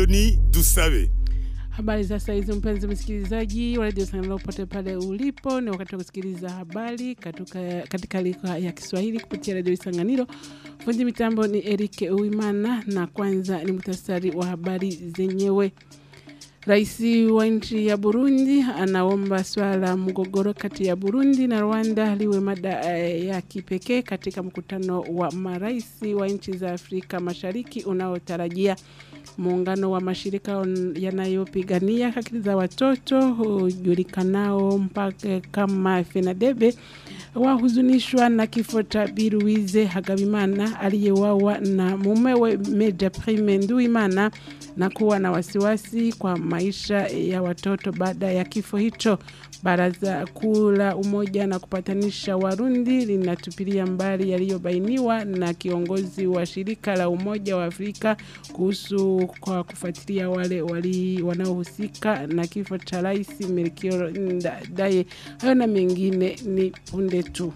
Apoloni Dusabe. Habari za saa hizi mpenzi msikilizaji wa redio Sanganiro popote pale ulipo, ni wakati wa kusikiliza habari katika, katika lugha ya Kiswahili kupitia redio Sanganiro. Fundi mitambo ni Eric Uimana na kwanza ni muhtasari wa habari zenyewe. Rais wa nchi ya Burundi anaomba swala la mgogoro kati ya Burundi na Rwanda liwe mada ya kipekee katika mkutano wa marais wa nchi za Afrika Mashariki unaotarajia muungano wa mashirika yanayopigania haki za watoto hujulikanao mpaka kama FENADEBE wahuzunishwa na kifo cha Biruize Hagabimana aliyewawa na mumewe Meja Prime Nduimana na kuwa na wasiwasi kwa maisha ya watoto baada ya kifo hicho. Baraza Kuu la Umoja na Kupatanisha Warundi linatupilia mbali yaliyobainiwa na kiongozi wa shirika la Umoja wa Afrika kuhusu kwa kufuatilia wale wali wanaohusika na kifo cha Rais Melchior Ndadaye. Hayo na mengine ni punde tu.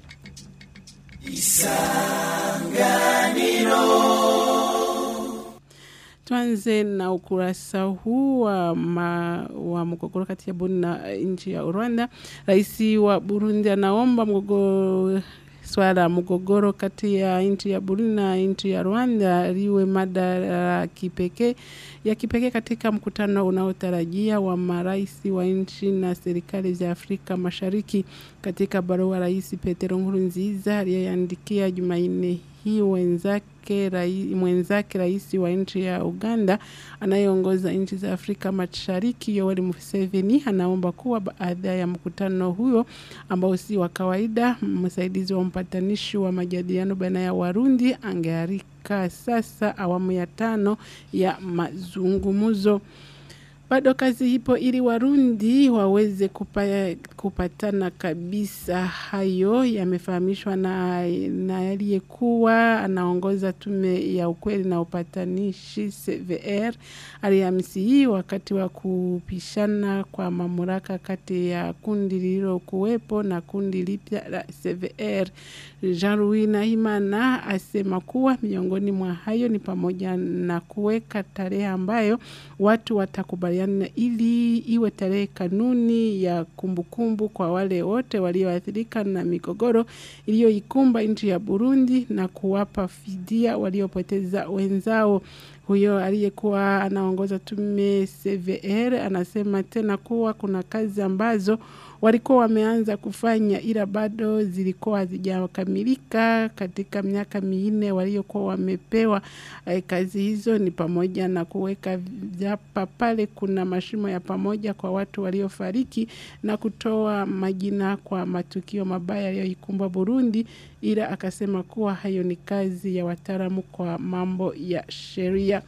Tuanze na ukurasa huu wa, ma, wa mgogoro kati ya Burundi na nchi ya Rwanda. Rais wa Burundi anaomba mgogoro swala la mgogoro kati ya nchi ya Burundi na nchi ya Rwanda liwe mada ya kipekee ya kipekee katika mkutano unaotarajia wa marais wa nchi na serikali za Afrika Mashariki. Katika barua Rais Petero Nkurunziza aliyeandikia Jumanne hii wenzake rai, mwenzake rais wa nchi ya Uganda anayeongoza nchi za Afrika Mashariki Yoweri Museveni anaomba kuwa baada ya mkutano huyo ambao si wa kawaida, msaidizi wa mpatanishi wa majadiliano baina ya Warundi angearika sasa awamu ya tano ya mazungumzo. Bado kazi ipo ili Warundi waweze kupa, kupatana kabisa. Hayo yamefahamishwa na, na aliyekuwa anaongoza tume ya ukweli na upatanishi CVR Alhamisi hii wakati wa kupishana kwa mamlaka kati ya kundi lililokuwepo na kundi lipya la CVR. Jean-Louis Nahimana asema kuwa miongoni mwa hayo ni pamoja na kuweka tarehe ambayo watu watakubaliana ili iwe tarehe kanuni ya kumbukumbu kumbu kwa wale wote walioathirika na migogoro iliyoikumba nchi ya Burundi na kuwapa fidia waliopoteza wenzao. Huyo aliyekuwa anaongoza tume CVR anasema tena kuwa kuna kazi ambazo walikuwa wameanza kufanya ila bado zilikuwa hazijakamilika katika miaka minne waliokuwa wamepewa. E, kazi hizo ni pamoja na kuweka vyapa pale kuna mashimo ya pamoja kwa watu waliofariki na kutoa majina kwa matukio mabaya yaliyoikumba Burundi, ila akasema kuwa hayo ni kazi ya wataalamu kwa mambo ya sheria.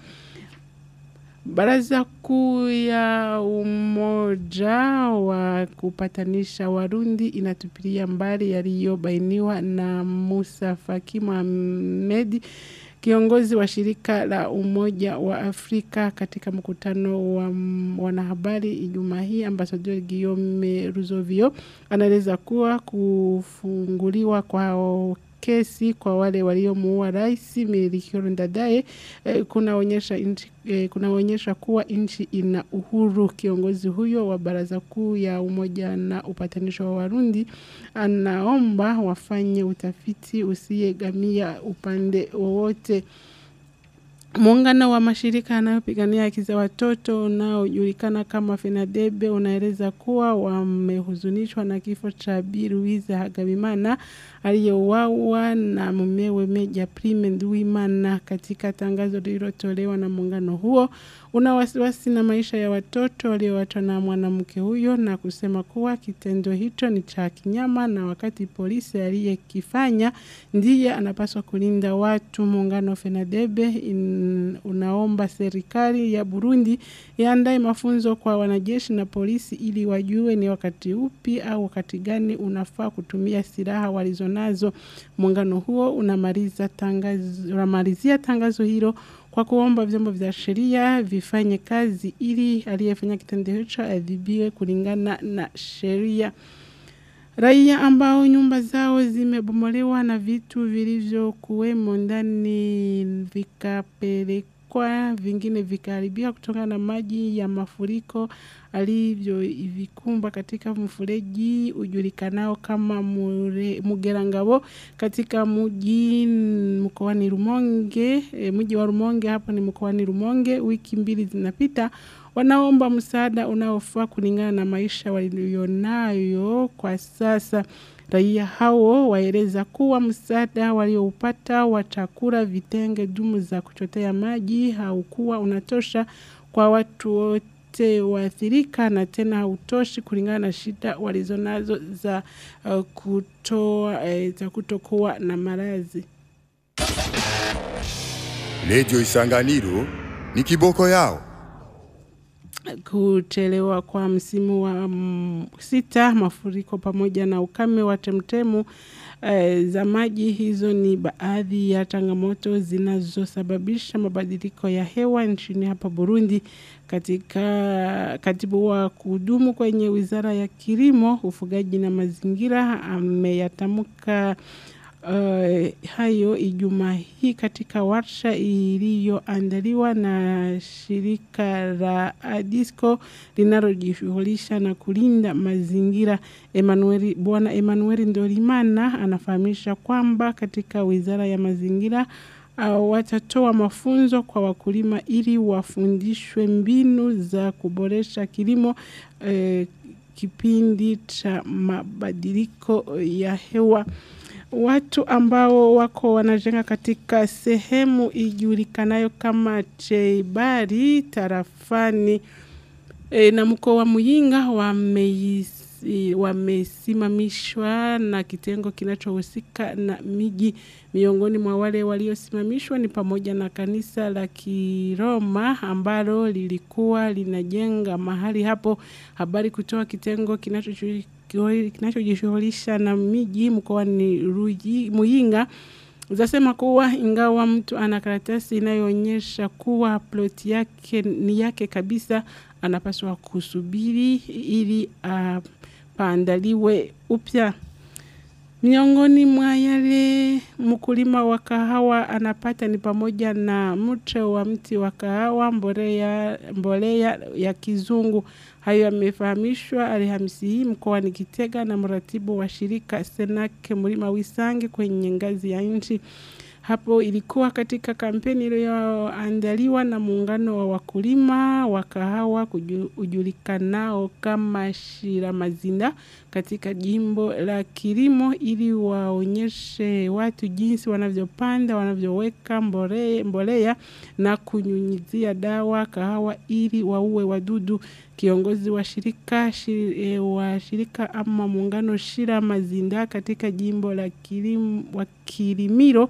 Baraza Kuu ya Umoja wa Kupatanisha Warundi inatupilia mbali yaliyobainiwa na Musa Faki Mohamed, kiongozi wa shirika la Umoja wa Afrika katika mkutano wa wanahabari Ijumaa hii. Ambasador Guillaume Ruzovio anaeleza kuwa kufunguliwa kwa kesi kwa wale waliomuua rais Melchior Ndadaye eh, kunaonyesha nchi eh, kunaonyesha kuwa nchi ina uhuru. Kiongozi huyo wa baraza kuu ya umoja na upatanisho wa Warundi anaomba wafanye utafiti usiyegamia upande wowote. Muungano wa mashirika yanayopigania haki za watoto unaojulikana kama FENADEBE unaeleza kuwa wamehuzunishwa na kifo cha Bi Louise Hagabimana aliyeuawa na mumewe Meja Prime Nduwimana. Katika tangazo lililotolewa na muungano huo, una wasiwasi na maisha ya watoto walioachwa na mwanamke huyo na kusema kuwa kitendo hicho ni cha kinyama, na wakati polisi aliyekifanya ndiye anapaswa kulinda watu. Muungano FENADEBE in unaomba serikali ya Burundi iandae mafunzo kwa wanajeshi na polisi ili wajue ni wakati upi au wakati gani unafaa kutumia silaha walizonazo. Muungano huo unamaliza tangazo, unamalizia tangazo hilo kwa kuomba vyombo vya sheria vifanye kazi ili aliyefanya kitendo hicho adhibiwe kulingana na sheria. Raia ambao nyumba zao zimebomolewa na vitu vilivyokuwemo ndani vikapelekwa kupelekwa, vingine vikaharibika kutokana na maji ya mafuriko alivyovikumba katika mfereji ujulikanao kama Mure- Mugerangabo katika mji mkoani Rumonge, e, mji wa Rumonge hapo ni mkoani Rumonge. Wiki mbili zinapita, wanaomba msaada unaofaa kulingana na maisha walionayo kwa sasa. Raia hao waeleza kuwa msaada walioupata wa chakula, vitenge, dumu za kuchotea maji haukuwa unatosha kwa watu wote waathirika na tena hautoshi kulingana na shida walizonazo za uh, kutoa eh, za kutokuwa na malazi. Radio Isanganiro ni kiboko yao. kuchelewa kwa msimu wa mm, sita, mafuriko pamoja na ukame wa temtemu eh, za maji. Hizo ni baadhi ya changamoto zinazosababisha mabadiliko ya hewa nchini hapa Burundi. Katika katibu wa kudumu kwenye wizara ya kilimo, ufugaji na mazingira ameyatamka Uh, hayo Ijumaa hii katika warsha iliyoandaliwa na shirika la Adisco linalojishughulisha na kulinda mazingira. Emmanuel, Bwana Emmanuel Ndorimana anafahamisha kwamba katika wizara ya mazingira uh, watatoa mafunzo kwa wakulima ili wafundishwe mbinu za kuboresha kilimo uh, kipindi cha mabadiliko ya hewa watu ambao wako wanajenga katika sehemu ijulikanayo kama Cheibari tarafani e, na mkoa wa Muyinga wameisi- wamesimamishwa na kitengo kinachohusika na miji. Miongoni mwa wale waliosimamishwa ni pamoja na kanisa la Kiroma ambalo lilikuwa linajenga mahali hapo. Habari kutoka kitengo kinachochu- kinachojishughulisha na miji mkoani Ruji- Muyinga zasema kuwa ingawa mtu ana karatasi inayoonyesha kuwa ploti yake ni yake kabisa, anapaswa kusubiri ili apaandaliwe upya. Miongoni mwa yale mkulima wa kahawa anapata ni pamoja na mche wa mti wa kahawa, mbolea, mbolea ya kizungu. Hayo yamefahamishwa Alhamisi hii mkoani Kitega na mratibu wa shirika Senake Mlima Wisange kwenye ngazi ya nchi. Hapo ilikuwa katika kampeni iliyoandaliwa na muungano wa wakulima wa kahawa kuju- ujulikanao kama Shiramazinda katika jimbo la kilimo ili waonyeshe watu jinsi wanavyopanda, wanavyoweka mbole- mbolea na kunyunyizia dawa kahawa ili waue wadudu. Kiongozi wa shirika shi, e, wa shirika ama muungano Shira Mazinda katika jimbo la kilim, wa Kilimiro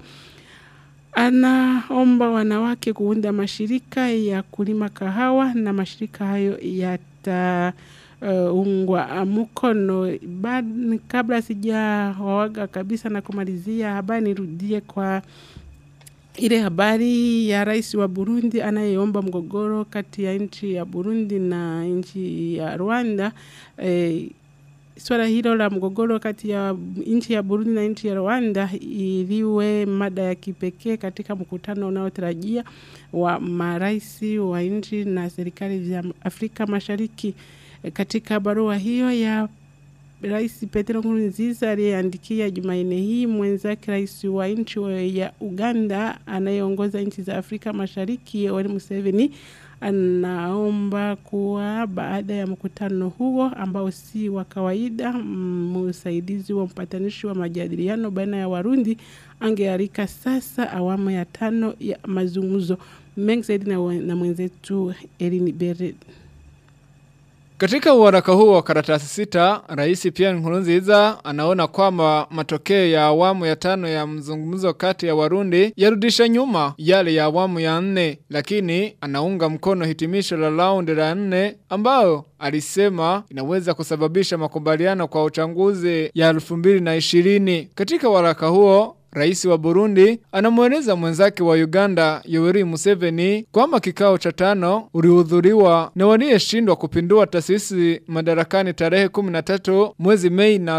anaomba wanawake kuunda mashirika ya kulima kahawa na mashirika hayo yata uh, ungwa mkono. Bad, kabla sijawawaga kabisa na kumalizia habari, nirudie kwa ile habari ya rais wa Burundi anayeomba mgogoro kati ya nchi ya Burundi na nchi ya Rwanda. E, swala hilo la mgogoro kati ya nchi ya Burundi na nchi ya Rwanda iliwe mada ya kipekee katika mkutano unaotarajia wa marais wa nchi na serikali za Afrika Mashariki. E, katika barua hiyo ya Rais Petero Nkurunziza aliyeandikia Jumanne hii mwenzake rais wa nchi wa- ya Uganda anayeongoza nchi za Afrika Mashariki Yoweri Museveni anaomba kuwa baada ya mkutano huo ambao si wa kawaida, mm, msaidizi wa mpatanishi wa majadiliano baina ya Warundi angealika sasa awamu ya tano ya mazungumzo mengi zaidi na, we- na mwenzetu Elini Beret. Katika uharaka huu wa karatasi sita, Rais Pierre Nkurunziza anaona kwamba matokeo ya awamu ya tano ya mzungumzo kati ya Warundi yarudisha nyuma yale ya awamu ya nne, lakini anaunga mkono hitimisho la raundi la nne ambayo alisema inaweza kusababisha makubaliano kwa uchanguzi ya 2020. Katika waraka huo rais wa Burundi anamweleza mwenzake wa Uganda Yoweri Museveni kwamba kikao cha tano ulihudhuriwa na waliyeshindwa kupindua taasisi madarakani tarehe 13 mwezi Mei na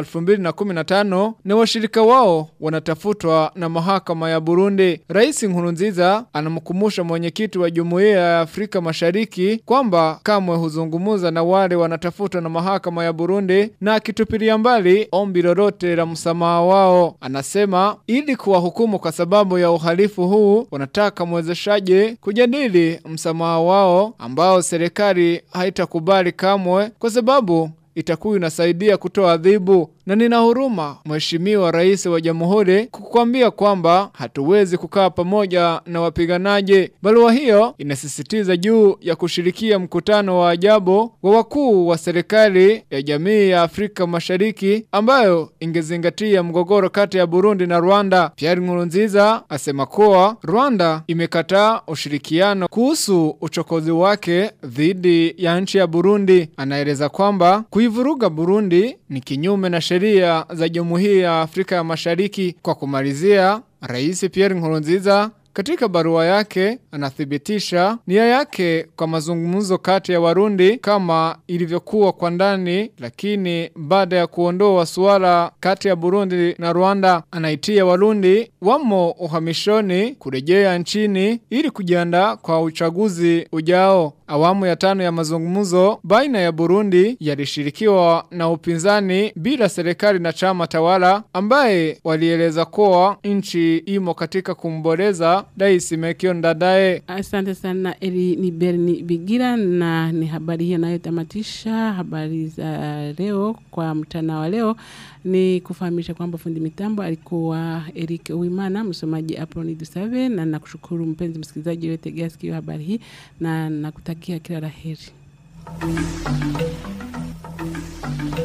2015 na washirika wao wanatafutwa na mahakama ya Burundi. Rais Nkurunziza anamkumbusha mwenyekiti wa Jumuiya ya Afrika Mashariki kwamba kamwe huzungumuza na wale wanatafutwa na mahakama ya Burundi na akitupilia mbali ombi lolote la msamaha wao. Anasema ili kuwahukumu kwa sababu ya uhalifu huu wanataka mwezeshaji kujadili msamaha wao ambao serikali haitakubali kamwe kwa sababu itakuwa inasaidia kutoa adhibu na nina huruma mheshimiwa rais wa jamhuri kukwambia kwamba hatuwezi kukaa pamoja na wapiganaji. Barua hiyo inasisitiza juu ya kushirikia mkutano wa ajabu wa wakuu wa serikali ya jamii ya Afrika Mashariki ambayo ingezingatia mgogoro kati ya Burundi na Rwanda. Pierre Nkurunziza asema kuwa Rwanda imekataa ushirikiano kuhusu uchokozi wake dhidi ya nchi ya Burundi. Anaeleza kwamba kuivuruga Burundi ni kinyume na sheria za Jumuiya ya Afrika ya Mashariki. Kwa kumalizia, Rais Pierre Nkurunziza katika barua yake anathibitisha nia yake kwa mazungumzo kati ya Warundi kama ilivyokuwa kwa ndani, lakini baada ya kuondoa suala kati ya Burundi na Rwanda, anaitia Warundi wamo uhamishoni kurejea nchini ili kujiandaa kwa uchaguzi ujao. Awamu ya tano ya mazungumzo baina ya Burundi yalishirikiwa na upinzani bila serikali na chama tawala ambaye walieleza kuwa nchi imo katika kumboreza Rais Mekio Ndadaye. Asante sana Eli ni Berni Bigira, na ni habari hiyo inayotamatisha habari za leo kwa mchana wa leo. Ni kufahamisha kwamba fundi mitambo alikuwa Eric Uwimana, msomaji Aproni Dusave, na nakushukuru mpenzi msikilizaji wetegea sikio habari hii na nakutakia kila la heri.